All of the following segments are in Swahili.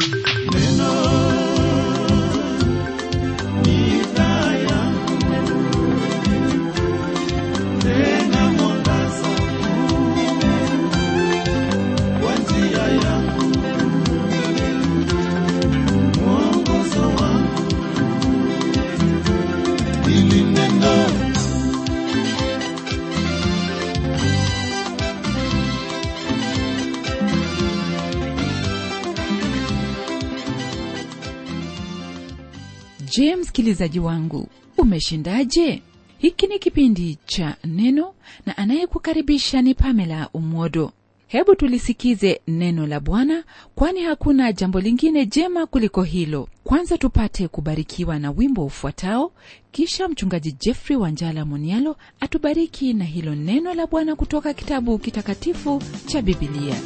je msikilizaji wangu umeshindaje hiki ni kipindi cha neno na anayekukaribisha ni pamela umwodo hebu tulisikize neno la bwana kwani hakuna jambo lingine jema kuliko hilo kwanza tupate kubarikiwa na wimbo ufuatao kisha mchungaji jeffrey wanjala monialo atubariki na hilo neno la bwana kutoka kitabu kitakatifu cha bibilia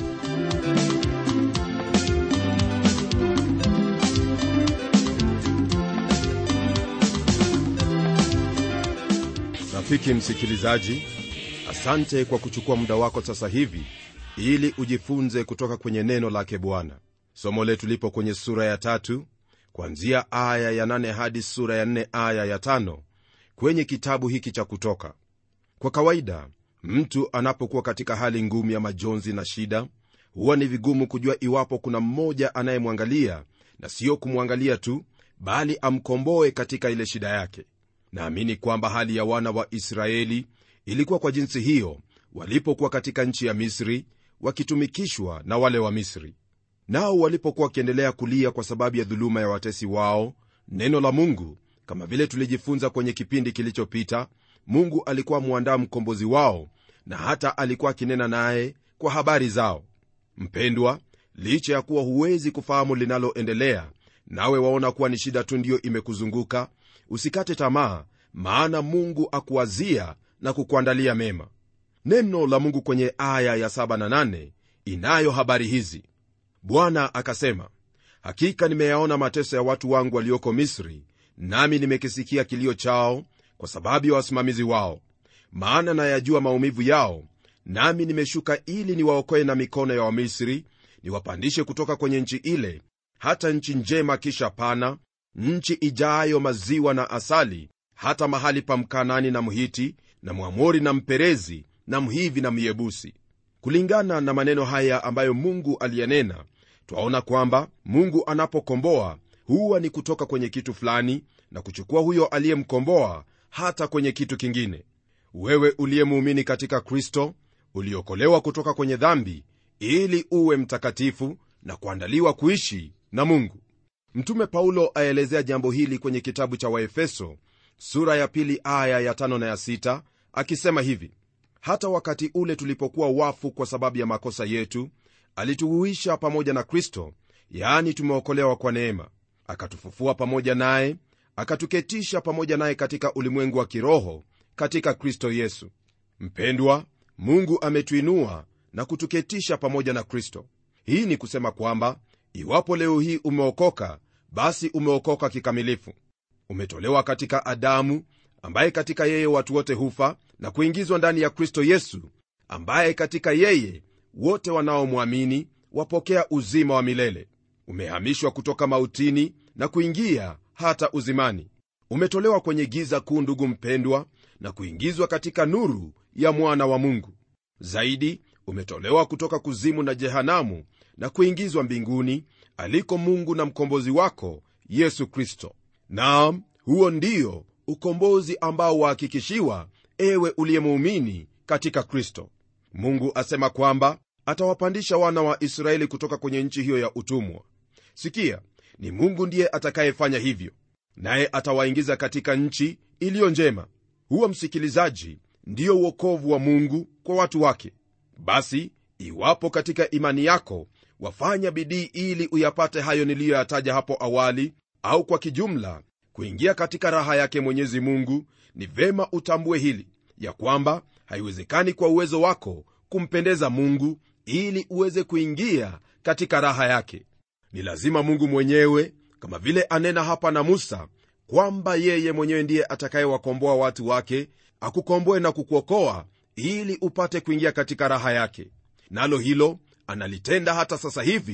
rafiki msikilizaji asante kwa kuchukua muda wako sasa hivi ili ujifunze kutoka kwenye neno lake bwana somo letu lipo kwenye sura ya tatu kuanzia aya ya nane hadi sura ya nne aya ya tano kwenye kitabu hiki cha kutoka kwa kawaida mtu anapokuwa katika hali ngumu ya majonzi na shida huwa ni vigumu kujua iwapo kuna mmoja anayemwangalia na siyo kumwangalia tu bali amkomboe katika ile shida yake naamini kwamba hali ya wana wa israeli ilikuwa kwa jinsi hiyo walipokuwa katika nchi ya misri wakitumikishwa na wale wa misri nao walipokuwa wakiendelea kulia kwa sababu ya dhuluma ya watesi wao neno la mungu kama vile tulijifunza kwenye kipindi kilichopita mungu alikuwa mwandaa mkombozi wao na hata alikuwa akinena naye kwa habari zao mpendwa licha ya kuwa huwezi kufahamu linaloendelea nawe waona kuwa ni shida tu ndiyo imekuzunguka usikate tamaa maana mungu akuwazia na kukuandalia mema neno la mungu kwenye aya ya 7 na 8 inayo habari hizi bwana akasema hakika nimeyaona mateso ya watu wangu walioko misri nami nimekisikia kilio chao kwa sababu ya wasimamizi wao maana nayajua maumivu yao nami nimeshuka ili niwaokoe na mikono ya wamisri niwapandishe kutoka kwenye nchi ile hata nchi njema kisha pana nchi ijayo maziwa na asali hata mahali pa mkanani na mhiti na mwamori na mperezi na mhivi na myebusi kulingana na maneno haya ambayo mungu aliyenena twaona kwamba mungu anapokomboa huwa ni kutoka kwenye kitu fulani na kuchukua huyo aliyemkomboa hata kwenye kitu kingine wewe uliyemuumini katika kristo uliokolewa kutoka kwenye dhambi ili uwe mtakatifu na kuandaliwa kuishi na mungu mtume paulo aelezea jambo hili kwenye kitabu cha waefeso sura ya pili aya ya tano na ya sita akisema hivi hata wakati ule tulipokuwa wafu kwa sababu ya makosa yetu alituhuisha pamoja na kristo yaani tumeokolewa kwa neema akatufufua pamoja naye akatuketisha pamoja naye katika ulimwengu wa kiroho katika kristo yesu mpendwa mungu ametuinua na kutuketisha pamoja na kristo hii ni kusema kwamba iwapo leo hii umeokoka basi umeokoka kikamilifu umetolewa katika adamu ambaye katika yeye watu wote hufa na kuingizwa ndani ya kristo yesu ambaye katika yeye wote wanaomwamini wapokea uzima wa milele umehamishwa kutoka mautini na kuingia hata uzimani umetolewa kwenye giza kuu ndugu mpendwa na kuingizwa katika nuru ya mwana wa mungu zaidi umetolewa kutoka kuzimu na jehanamu na kuingizwa mbinguni aliko mungu na mkombozi wako yesu kristo naam huo ndio ukombozi ambao wahakikishiwa ewe uliyemuumini katika kristo mungu asema kwamba atawapandisha wana wa israeli kutoka kwenye nchi hiyo ya utumwa sikia ni mungu ndiye atakayefanya hivyo naye atawaingiza katika nchi iliyo njema huwa msikilizaji ndiyo uokovu wa mungu kwa watu wake basi iwapo katika imani yako wafanya bidii ili uyapate hayo niliyoyataja hapo awali au kwa kijumla kuingia katika raha yake mwenyezi mungu ni vema utambue hili ya kwamba haiwezekani kwa uwezo wako kumpendeza mungu ili uweze kuingia katika raha yake ni lazima mungu mwenyewe kama vile anena hapa na musa kwamba yeye mwenyewe ndiye atakayewakomboa watu wake akukomboe na kukuokoa ili upate kuingia katika raha yake nalo hilo analitenda hata sasa hivi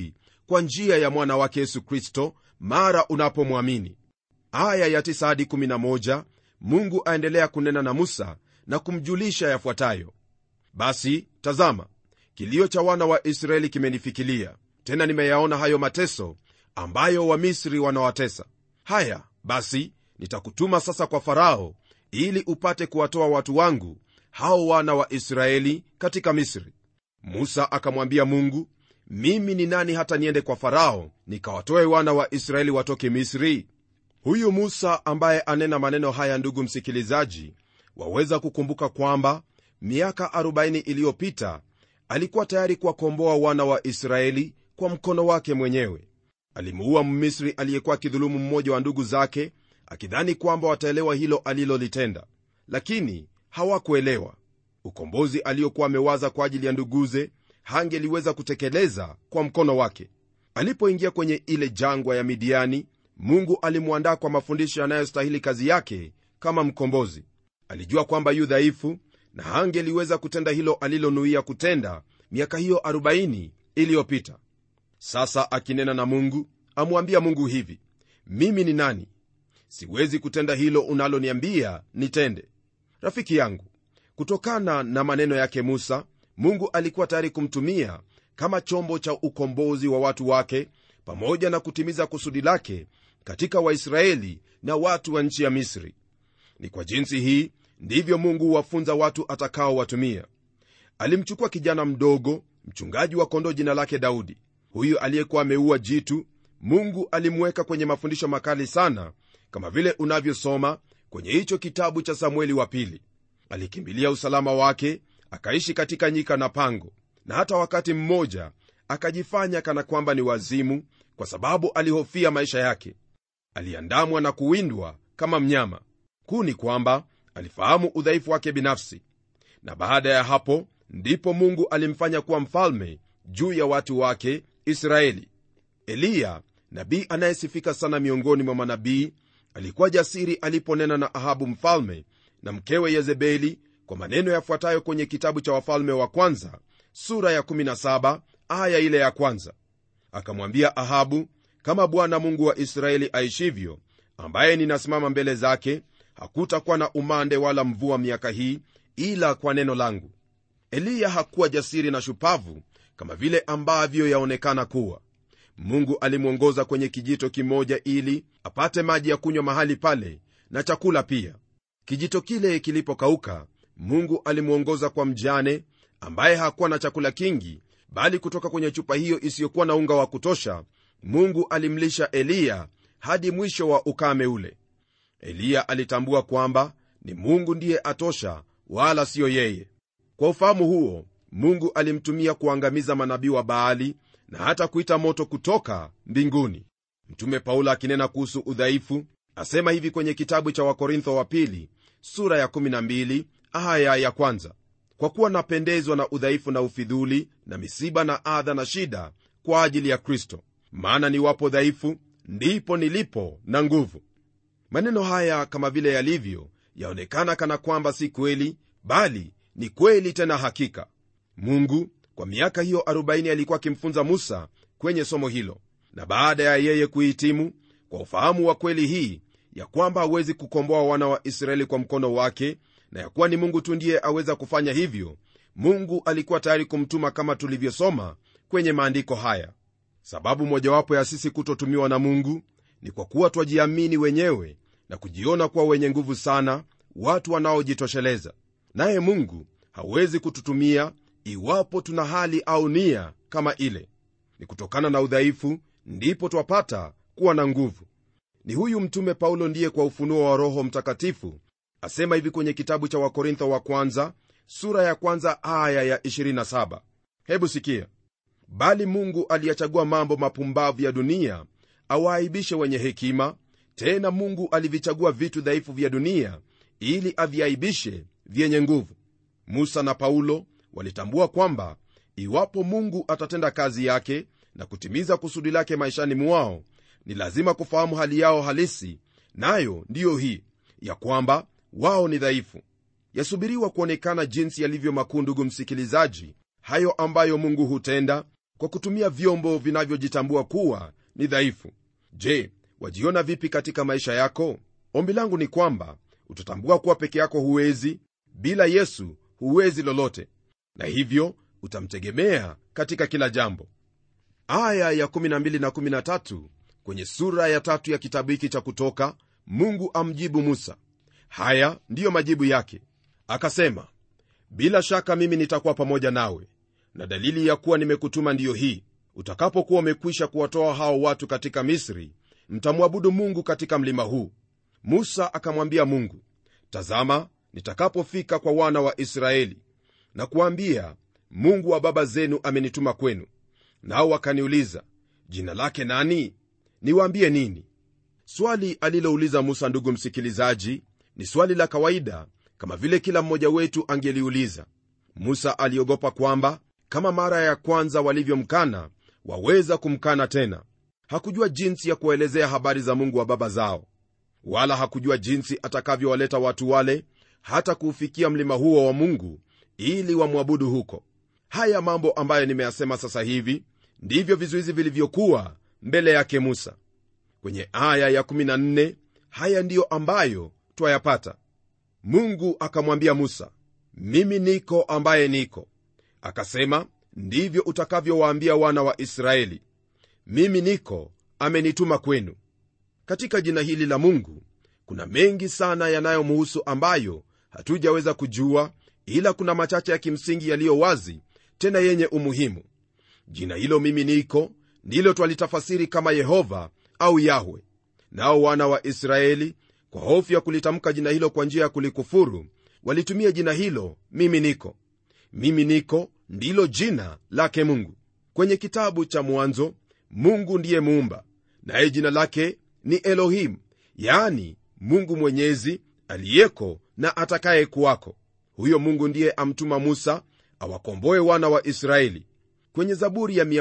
kwa njia ya mwana wake yesu kristo mara unapomwamini aya ya 9 hadi 11 mungu aendelea kunena na musa na kumjulisha yafuatayo basi tazama kilio cha wana wa israeli kimenifikilia tena nimeyaona hayo mateso ambayo wamisri wanawatesa haya basi nitakutuma sasa kwa farao ili upate kuwatoa watu wangu hao wana wa israeli katika misri musa akamwambia mungu mimi ni nani hata niende kwa farao nikawatoe wana wa israeli watoke misri huyu musa ambaye anena maneno haya ndugu msikilizaji waweza kukumbuka kwamba miaka 40 iliyopita alikuwa tayari kuwakomboa wana wa israeli kwa mkono wake mwenyewe alimuua mmisri aliyekuwa akidhulumu mmoja wa ndugu zake akidhani kwamba wataelewa hilo alilolitenda lakini hawakuelewa ukombozi aliokuwa amewaza kwa ajili ya nduguze hangeliweza kutekeleza kwa mkono wake alipoingia kwenye ile jangwa ya midiani mungu alimwandaa kwa mafundisho yanayostahili kazi yake kama mkombozi alijua kwamba yu dhaifu na hangeliweza kutenda hilo alilonuia kutenda miaka hiyo 40 iliyopita sasa akinena na mungu amwambia mungu hivi mimi ni nani siwezi kutenda hilo unaloniambia nitende rafiki yangu kutokana na maneno yake musa mungu alikuwa tayari kumtumia kama chombo cha ukombozi wa watu wake pamoja na kutimiza kusudi lake katika waisraeli na watu wa nchi ya misri ni kwa jinsi hii ndivyo mungu huwafunza watu atakaowatumia alimchukua kijana mdogo mchungaji wa kondoo jina lake daudi huyu aliyekuwa ameua jitu mungu alimweka kwenye mafundisho makali sana kama vile unavyosoma kwenye hicho kitabu cha samueli wa pili alikimbilia usalama wake akaishi katika nyika na pango na hata wakati mmoja akajifanya kana kwamba ni wazimu kwa sababu alihofia maisha yake aliandamwa na kuwindwa kama mnyama kuu ni kwamba alifahamu udhaifu wake binafsi na baada ya hapo ndipo mungu alimfanya kuwa mfalme juu ya watu wake israeli eliya nabii anayesifika sana miongoni mwa manabii alikuwa jasiri aliponena na ahabu mfalme na mkewe yezebeli kwa maneno yafuatayo kwenye kitabu cha wafalme wa kwanza sura ya 17 aya ile ya kwanza akamwambia ahabu kama bwana mungu wa israeli aishivyo ambaye ninasimama mbele zake hakutakuwa na umande wala mvua miaka hii ila kwa neno langu eliya hakuwa jasiri na shupavu kama vile ambavyo yaonekana kuwa mungu alimwongoza kwenye kijito kimoja ili apate maji ya kunywa mahali pale na chakula pia kijito kile kilipokauka mungu alimwongoza kwa mjane ambaye hakuwa na chakula kingi bali kutoka kwenye chupa hiyo isiyokuwa na unga wa kutosha mungu alimlisha eliya hadi mwisho wa ukame ule eliya alitambua kwamba ni mungu ndiye atosha wala siyo yeye kwa ufahamu huo mungu alimtumia kuangamiza manabii wa baali na hata kuita moto kutoka mbinguni mtume paulo akinena kuhusu udhaifu asema hivi kwenye kitabu cha wakorintho wa pili sura ya 12 aya ya kwanza kwa kuwa napendezwa na udhaifu na ufidhuli na misiba na adha na shida kwa ajili ya kristo maana niwapo dhaifu ndipo nilipo na nguvu maneno haya kama vile yalivyo yaonekana kana kwamba si kweli bali ni kweli tena hakika mungu kwa miaka hiyo 40 alikuwa akimfunza musa kwenye somo hilo na baada ya yeye kuhitimu kwa ufahamu wa kweli hii ya kwamba hawezi kukomboa wana wa israeli kwa mkono wake na ya kuwa ni mungu tu ndiye aweza kufanya hivyo mungu alikuwa tayari kumtuma kama tulivyosoma kwenye maandiko haya sababu mojawapo ya sisi kutotumiwa na mungu ni kwa kuwa twajiamini wenyewe na kujiona kuwa wenye nguvu sana watu wanaojitosheleza naye mungu hawezi kututumia iwapo tuna hali au nia kama ile ni kutokana na udhaifu ndipo twapata kuwa na nguvu ni huyu mtume paulo ndiye kwa ufunuo wa roho mtakatifu asema hivi kwenye kitabu cha wakorintho wa kwanza sura ya kwanza aya ya 27 hebu sikia bali mungu aliyachagua mambo mapumbavu ya dunia awaaibishe wenye hekima tena mungu alivichagua vitu dhaifu vya dunia ili aviaibishe vyenye nguvu musa na paulo walitambua kwamba iwapo mungu atatenda kazi yake na kutimiza kusudi lake maishani mwao ni lazima kufahamu hali yao halisi nayo ndiyo hii ya kwamba wao ni dhaifu yasubiriwa kuonekana jinsi yalivyo makuu ndugu msikilizaji hayo ambayo mungu hutenda kwa kutumia vyombo vinavyojitambua kuwa ni dhaifu je wajiona vipi katika maisha yako ombi langu ni kwamba utatambua kuwa peke yako huwezi bila yesu huwezi lolote na hivyo utamtegemea katika kila jambo aya ya 12 na 13 kwenye sura ya tatu ya kitabu hiki cha kutoka mungu amjibu musa haya ndiyo majibu yake akasema bila shaka mimi nitakuwa pamoja nawe na dalili ya kuwa nimekutuma ndiyo hii utakapokuwa umekwisha kuwatoa hao watu katika misri mtamwabudu mungu katika mlima huu musa akamwambia mungu tazama nitakapofika kwa wana wa israeli na kuambia mungu wa baba zenu amenituma kwenu nao wakaniuliza jina lake nani niwaambie nini swali alilouliza musa ndugu msikilizaji ni swali la kawaida kama vile kila mmoja wetu angeliuliza musa aliogopa kwamba kama mara ya kwanza walivyomkana waweza kumkana tena hakujua jinsi ya kuwaelezea habari za mungu wa baba zao wala hakujua jinsi atakavyowaleta watu wale hata kuufikia mlima huo wa mungu ili wamwabudu huko haya mambo ambayo nimeyasema sasa hivi ndivyo vizuizi vilivyokuwa mbele yake musa kwenye aya ya14 haya ndiyo ambayo twayapata mungu akamwambia musa mimi niko ambaye niko akasema ndivyo utakavyowaambia wana wa israeli mimi niko amenituma kwenu katika jina hili la mungu kuna mengi sana yanayomhusu ambayo hatujaweza kujua ila kuna machache ya kimsingi yaliyo wazi tena yenye umuhimu jina hilo mimi niko ndilo twalitafasiri kama yehova au yahwe nao wana wa israeli kwa hofu ya kulitamka jina hilo kwa njia ya kulikufuru walitumia jina hilo mimi niko mimi niko ndilo jina lake mungu kwenye kitabu cha mwanzo mungu ndiye muumba naye jina lake ni elohim yaani mungu mwenyezi aliyeko na atakaye kuwako huyo mungu ndiye amtuma musa awakomboe wana wa israeli kwenye zaburi ya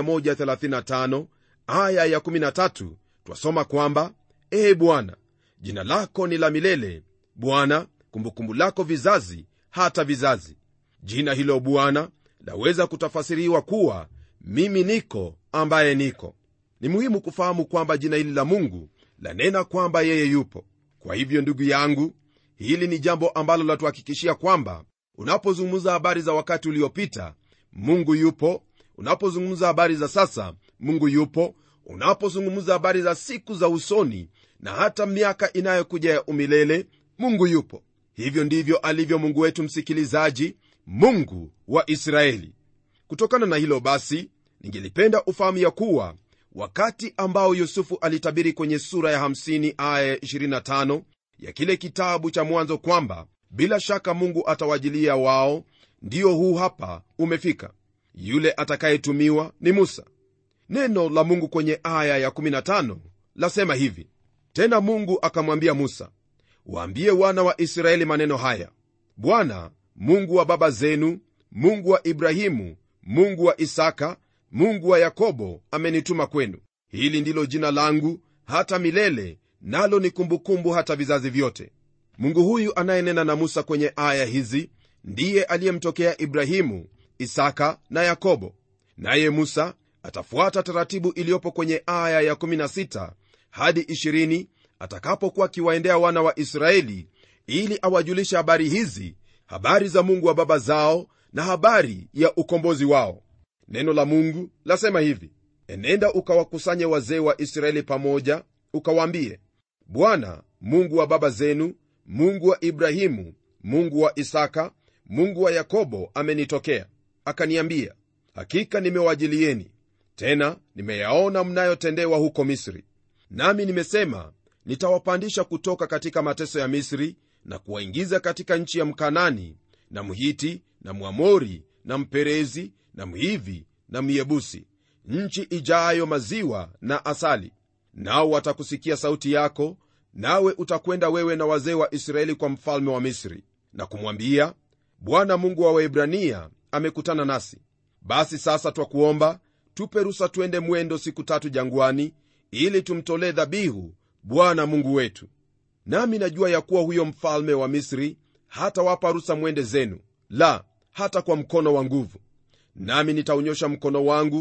135 aya ya 13 twasoma kwamba ee bwana jina lako ni la milele bwana kumbukumbu lako vizazi hata vizazi jina hilo bwana laweza kutafasiriwa kuwa mimi niko ambaye niko ni muhimu kufahamu kwamba jina hili la mungu lanena kwamba yeye yupo kwa hivyo ndugu yangu hili ni jambo ambalo latuhakikishia kwamba unapozungumza habari za wakati uliopita mungu yupo unapozungumza habari za sasa mungu yupo unapozungumza habari za siku za usoni na hata miaka inayokuja ya umilele mungu yupo hivyo ndivyo alivyo mungu wetu msikilizaji mungu wa israeli kutokana na hilo basi ningelipenda ufahamu ya kuwa wakati ambao yusufu alitabiri kwenye sura ya 50 aya 25 ya kile kitabu cha mwanzo kwamba bila shaka mungu atawajilia wao ndio huu hapa umefika yule atakayetumiwa ni musa neno la mungu kwenye aya ya15 lasema hivi tena mungu akamwambia musa waambie wana wa israeli maneno haya bwana mungu wa baba zenu mungu wa ibrahimu mungu wa isaka mungu wa yakobo amenituma kwenu hili ndilo jina langu hata milele nalo ni kumbukumbu hata vizazi vyote mungu huyu anayenena na musa kwenye aya hizi ndiye aliyemtokea ibrahimu isaka na yakobo naye musa atafuata taratibu iliyopo kwenye aya ya16 hadi 20 atakapokuwa akiwaendea wana wa israeli ili awajulishe habari hizi habari za mungu wa baba zao na habari ya ukombozi wao neno la mungu lasema hivi enenda ukawakusanye wazee wa israeli pamoja ukawaambie bwana mungu wa baba zenu mungu wa ibrahimu mungu wa isaka mungu wa yakobo amenitokea akaniambia hakika nimewajilieni tena nimeyaona mnayotendewa huko misri nami nimesema nitawapandisha kutoka katika mateso ya misri na kuwaingiza katika nchi ya mkanani na mhiti na mwamori na mperezi na mhivi na myebusi nchi ijayo maziwa na asali nao watakusikia sauti yako nawe utakwenda wewe na wazee wa israeli kwa mfalme wa misri na kumwambia bwana mungu wa waebrania amekutana nasi basi sasa twakuomba tupe rusa twende mwendo siku tatu jangwani ili tumtolee dhabihu bwana mungu wetu nami najua ya kuwa huyo mfalme wa misri hatawapa rusa mwende zenu la hata kwa mkono wa nguvu nami nitaunyosha mkono wangu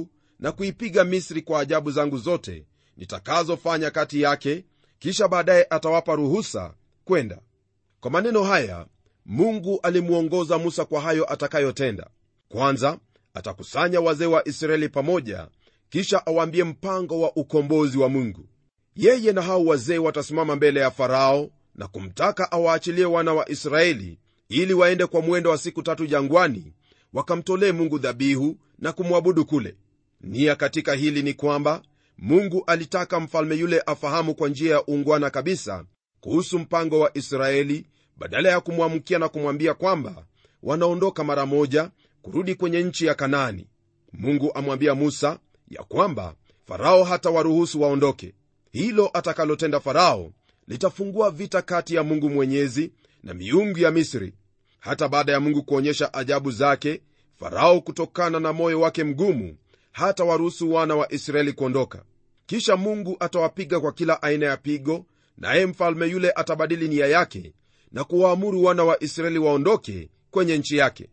na kuipiga misri kwa ajabu zangu zote nitakazofanya kati yake kisha baadaye atawapa ruhusa kwenda kwa maneno haya mungu alimwongoza musa kwa hayo atakayotenda kwanza atakusanya wazee wa israeli pamoja kisha awaambie mpango wa ukombozi wa mungu yeye na hao wazee watasimama mbele ya farao na kumtaka awaachilie wana wa israeli ili waende kwa mwendo wa siku tatu jangwani wakamtolee mungu dhabihu na kumwabudu kule nia katika hili ni kwamba mungu alitaka mfalme yule afahamu kwa njia ya ungwana kabisa kuhusu mpango wa israeli badala ya kumwamkia na kumwambia kwamba wanaondoka mara moja kurudi kwenye nchi ya kanaani mungu amwambia musa ya kwamba farao hata waruhusu waondoke hilo atakalotenda farao litafungua vita kati ya mungu mwenyezi na miungu ya misri hata baada ya mungu kuonyesha ajabu zake farao kutokana na moyo wake mgumu hata waruhusu wana wa israeli kuondoka kisha mungu atawapiga kwa kila aina ya pigo naye mfalme yule atabadili nia yake na kuwaamuru wana wa israeli waondoke kwenye nchi yake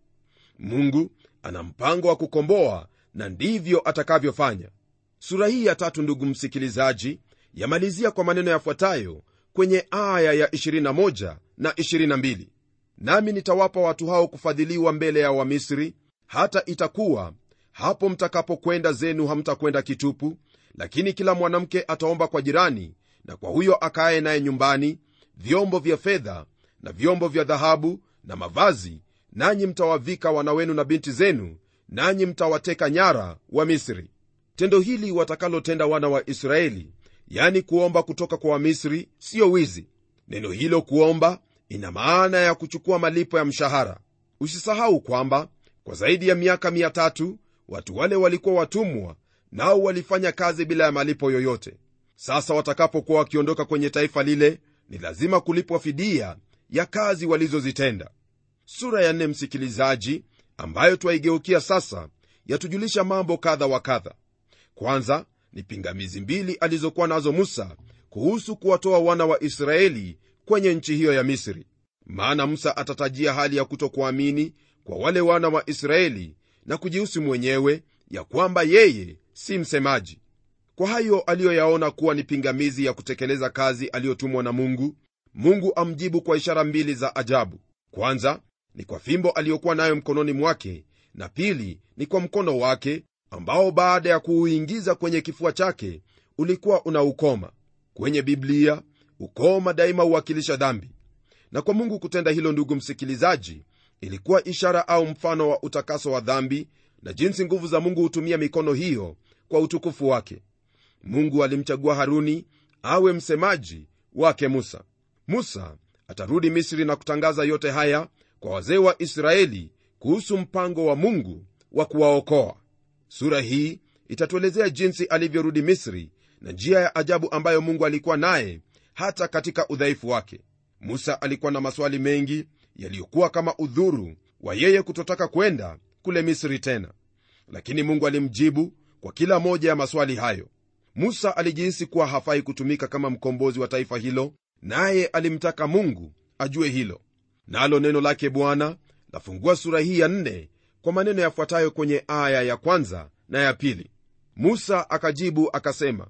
mungu ana mpango wa kukomboa na ndivyo atakavyofanya sura hii ya tatu ndugu msikilizaji yamalizia kwa maneno yafuatayo kwenye aya ya 21 na 22 nami nitawapa watu hao kufadhiliwa mbele ya wamisri hata itakuwa hapo mtakapokwenda zenu hamtakwenda kitupu lakini kila mwanamke ataomba kwa jirani na kwa huyo akaye naye nyumbani vyombo vya fedha na vyombo vya dhahabu na mavazi nanyi mtawavika wana wenu na binti zenu nanyi mtawateka nyara wa misri tendo hili watakalotenda wana wa israeli yani kuomba kutoka kwa wamisri siyo wizi neno hilo kuomba ina maana ya kuchukua malipo ya mshahara usisahau kwamba kwa zaidi ya miaka 3 watu wale walikuwa watumwa nao walifanya kazi bila ya malipo yoyote sasa watakapokuwa wakiondoka kwenye taifa lile ni lazima kulipwa fidia ya kazi walizozitenda sura ya nne msikilizaji ambayo twaigeukia sasa yatujulisha mambo kadha wa kadha kwanza ni pingamizi mbili alizokuwa nazo musa kuhusu kuwatoa wana wa israeli kwenye nchi hiyo ya misri maana musa atatajia hali ya kutokuamini kwa wale wana wa israeli na kujihusi mwenyewe ya kwamba yeye si msemaji kwa hayo aliyoyaona kuwa ni pingamizi ya kutekeleza kazi aliyotumwa na mungu mungu amjibu kwa ishara mbili za ajabu kwanza ni kwa fimbo aliyokuwa nayo mkononi mwake na pili ni kwa mkono wake ambao baada ya kuuingiza kwenye kifua chake ulikuwa unaukoma kwenye biblia ukoma daima huwakilisha dhambi na kwa mungu kutenda hilo ndugu msikilizaji ilikuwa ishara au mfano wa utakaso wa dhambi na jinsi nguvu za mungu hutumia mikono hiyo kwa utukufu wake mungu alimchagua haruni awe msemaji wake musa musa atarudi misri na kutangaza yote haya kwa wazee wa israeli kuhusu mpango wa mungu wa kuwaokoa sura hii itatuelezea jinsi alivyorudi misri na njia ya ajabu ambayo mungu alikuwa naye hata katika udhaifu wake musa alikuwa na maswali mengi yaliyokuwa kama udhuru wa yeye kutotaka kwenda kule misri tena lakini mungu alimjibu kwa kila moja ya maswali hayo musa alijihisi kuwa hafai kutumika kama mkombozi wa taifa hilo naye alimtaka mungu ajue hilo nalo neno lake bwana lafungua sura hii ya nne kwa maneno yafuatayo kwenye aya ya kwanza na ya pili musa akajibu akasema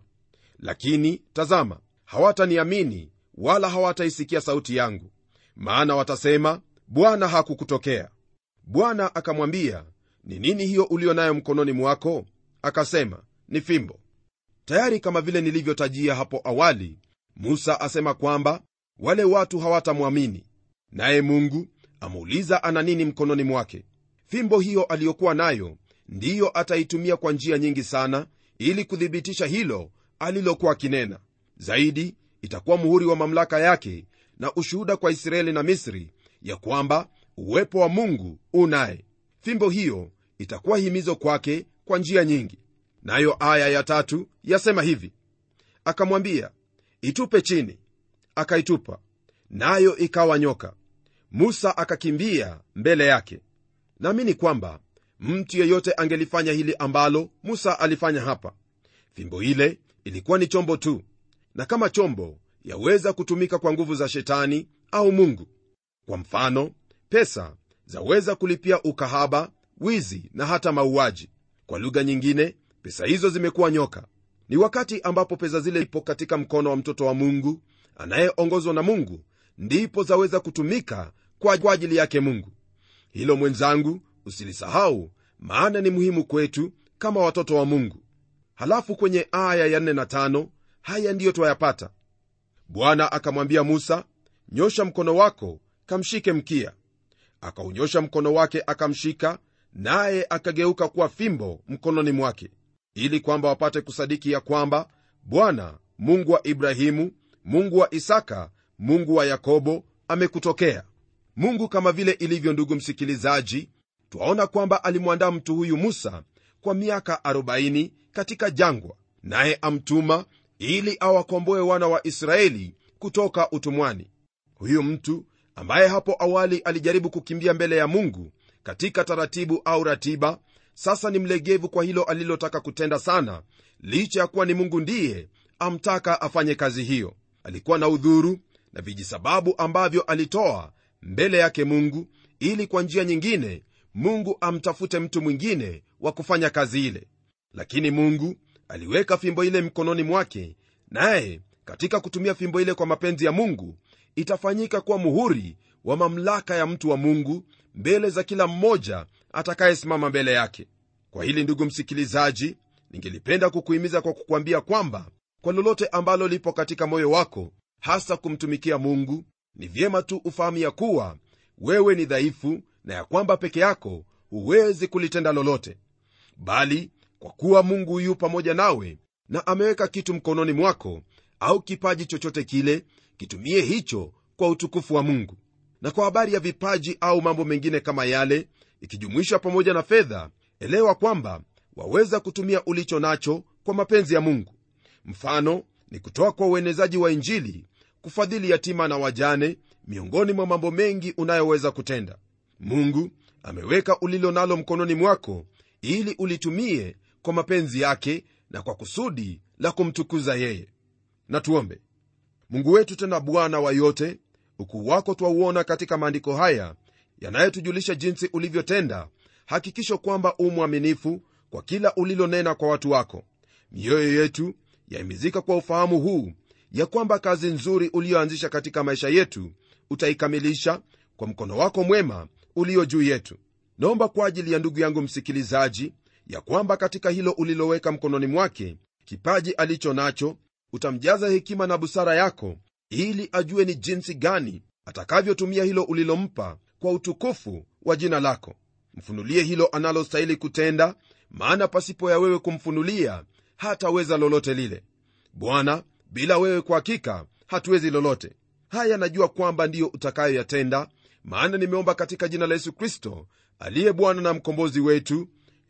lakini tazama hawataniamini wala hawataisikia sauti yangu maana watasema bwana hakukutokea bwana akamwambia ni nini hiyo ulio nayo mkononi mwako akasema ni fimbo tayari kama vile nilivyotajia hapo awali musa asema kwamba wale watu hawatamwamini naye mungu amuuliza ana nini mkononi mwake fimbo hiyo aliyokuwa nayo ndiyo ataitumia kwa njia nyingi sana ili kuthibitisha hilo alilokuwa akinena zaidi itakuwa muhuri wa mamlaka yake na ushuhuda kwa israeli na misri ya kwamba uwepo wa mungu unaye fimbo hiyo itakuwa himizo kwake kwa njia nyingi nayo aya ya tatu yasema hivi akamwambia itupe chini akaitupa nayo ikawa nyoka musa akakimbia mbele yake naamini kwamba mtu yeyote angelifanya hili ambalo musa alifanya hapa fimbo ile ilikuwa ni chombo tu na kama chombo yaweza kutumika kwa nguvu za shetani au mungu kwa mfano pesa zaweza kulipia ukahaba wizi na hata mauaji kwa lugha nyingine pesa hizo zimekuwa nyoka ni wakati ambapo pesa zile ipo katika mkono wa mtoto wa mungu anayeongozwa na mungu ndipo zaweza kutumika kwa ajili yake mungu hilo mwenzangu usilisahau maana ni muhimu kwetu kama watoto wa mungu halafu kwenye aya ya 4 na 5 haya ndiyo twayapata bwana akamwambia musa nyosha mkono wako kamshike mkia akaunyosha mkono wake akamshika naye akageuka kuwa fimbo mkononi mwake ili kwamba wapate kusadiki ya kwamba bwana mungu wa ibrahimu mungu wa isaka mungu wa yakobo amekutokea mungu kama vile ilivyo ndugu msikilizaji twaona kwamba alimwandaa mtu huyu musa kwa miaka 40 katika jangwa naye amtuma ili awakomboe wana wa israeli kutoka utumwani huyu mtu ambaye hapo awali alijaribu kukimbia mbele ya mungu katika taratibu au ratiba sasa ni mlegevu kwa hilo alilotaka kutenda sana licha ya kuwa ni mungu ndiye amtaka afanye kazi hiyo alikuwa na udhuru na vijisababu ambavyo alitoa mbele yake mungu ili kwa njia nyingine mungu amtafute mtu mwingine wa kufanya kazi ile lakini mungu aliweka fimbo ile mkononi mwake naye katika kutumia fimbo ile kwa mapenzi ya mungu itafanyika kuwa muhuri wa mamlaka ya mtu wa mungu mbele za kila mmoja atakayesimama mbele yake kwa hili ndugu msikilizaji ningelipenda kukuhimiza kwa kukwambia kwamba kwa lolote ambalo lipo katika moyo wako hasa kumtumikia mungu ni vyema tu ufahamu ya kuwa wewe ni dhaifu na ya kwamba peke yako huwezi kulitenda lolote bali kwa kuwa mungu yu pamoja nawe na ameweka kitu mkononi mwako au kipaji chochote kile kitumie hicho kwa utukufu wa mungu na kwa habari ya vipaji au mambo mengine kama yale ikijumuisha pamoja na fedha elewa kwamba waweza kutumia ulicho nacho kwa mapenzi ya mungu mfano ni kutoa kwa uenezaji wa injili kufadhili yatima na wajane miongoni mwa mambo mengi unayoweza kutenda mungu ameweka ulilo nalo mkononi mwako ili ulitumie kwa mapenzi yake na kwa kusudi la kumtukuza yeye na tuombe mungu wetu tena bwana wa yote ukuu wako twauona katika maandiko haya yanayotujulisha jinsi ulivyotenda hakikisho kwamba u mwaminifu kwa kila ulilonena kwa watu wako mioyo yetu yaimizika kwa ufahamu huu ya kwamba kazi nzuri uliyoanzisha katika maisha yetu utaikamilisha kwa mkono wako mwema ulio juu yetu naomba kwa ajili ya ndugu yangu msikilizaji ya kwamba katika hilo uliloweka mkononi mwake kipaji alicho nacho utamjaza hekima na busara yako ili ajue ni jinsi gani atakavyotumia hilo ulilompa kwa utukufu wa jina lako mfunulie hilo analostahili kutenda maana pasipo ya wewe kumfunulia hataweza lolote lile bwana bila wewe kwa hakika hatuwezi lolote haya najua kwamba ndiyo utakayoyatenda maana nimeomba katika jina la yesu kristo aliye bwana na mkombozi wetu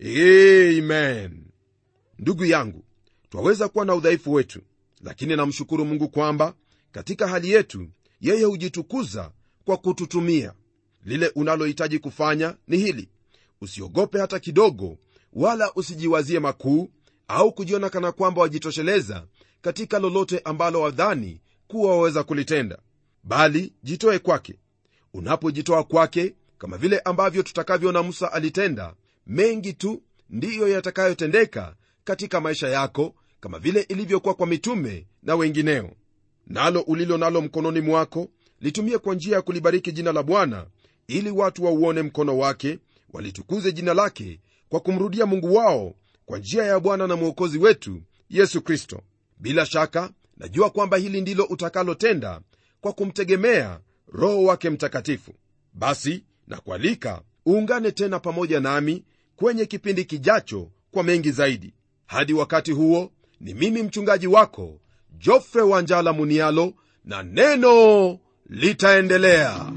amen ndugu yangu twaweza kuwa na udhaifu wetu lakini namshukuru mungu kwamba katika hali yetu yeye hujitukuza kwa kututumia lile unalohitaji kufanya ni hili usiogope hata kidogo wala usijiwazie makuu au kujiona kana kwamba wajitosheleza katika lolote ambalo wadhani kuwa waweza kulitenda bali jitoe kwake unapojitoa kwake kama vile ambavyo tutakavyoona musa alitenda mengi tu ndiyo yatakayotendeka katika maisha yako kama vile ilivyokuwa kwa mitume na wengineo nalo ulilo nalo mkononi mwako litumie kwa njia ya kulibariki jina la bwana ili watu wauone mkono wake walitukuze jina lake kwa kumrudia mungu wao kwa njia ya bwana na mwokozi wetu yesu kristo bila shaka najua kwamba hili ndilo utakalotenda kwa kumtegemea roho wake mtakatifu basi na kualika uungane tena pamoja nami kwenye kipindi kijacho kwa mengi zaidi hadi wakati huo ni mimi mchungaji wako jofre wanjala munialo na neno litaendelea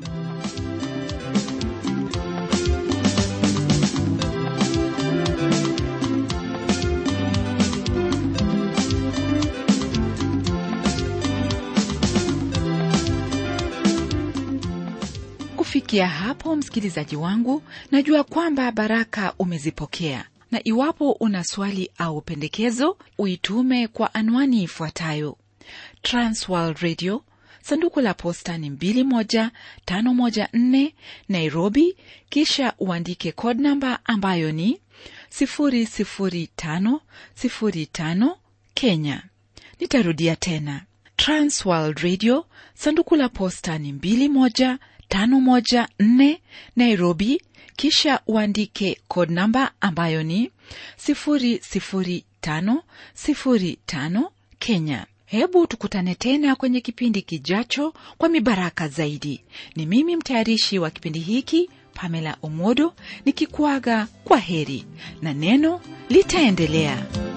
kufikia hapo msikilizaji wangu najua kwamba baraka umezipokea na iwapo una swali au pendekezo uitume kwa anwani ifuatayo transworld radio sanduku la posta ni 21514 nairobi kisha uandike code namba ambayo ni 00505 kenya nitarudia tena transworld radio sanduku la posta ni 21514 nairobi kisha uandike code namba ambayo ni 00505 kenya hebu tukutane tena kwenye kipindi kijacho kwa mibaraka zaidi ni mimi mtayarishi wa kipindi hiki pamela omodo nikikuaga kwa heri na neno litaendelea